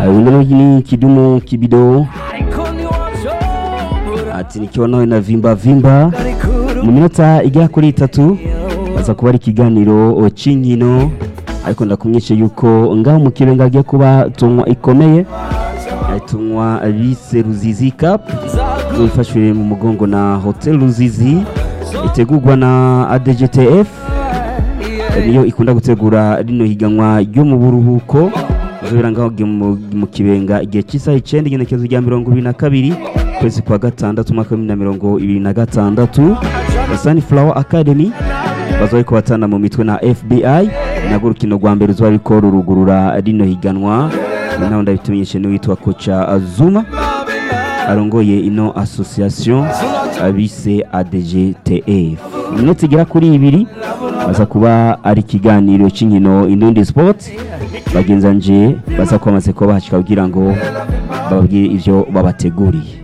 wengine ni kidumu kibido ati nikiwa nawe na vimba vimba mu minota igera kuri itatu aza kuba ari ikiganiro cy'inkino ariko ndakumwishe yuko ngaho mu kibenga hagiye kuba tunywa ikomeye tunywa bise ruzizi cup ifashwe mu mugongo na hotel ruzizi itegurwa na adgtf niyo ikunda gutegura rino higanwa ryo mu buruhuko uzobera ngaho mu kibenga igihe cy'isaha icyenda igenekezo rya mirongo ibiri na kabiri kwezi kwa gatandatu umwaka w'ibihumbi na mirongo ibiri na gatandatu sunflower academy baza bariko batana mu mitwe na fbi nabwo urukino rwa mbere ruzoba ruriko rurugurura rino higanwa naho ndabitumenyeshe n'uwitwa koca zuma arongoye ino association bise adgtf iminota igera kuri ibiri baza kuba ari ikiganiro cy'inkino indundi sport bagenzanje baza kuba bamaze kuba bahashika kugira ngo bababwire ivyo babateguriye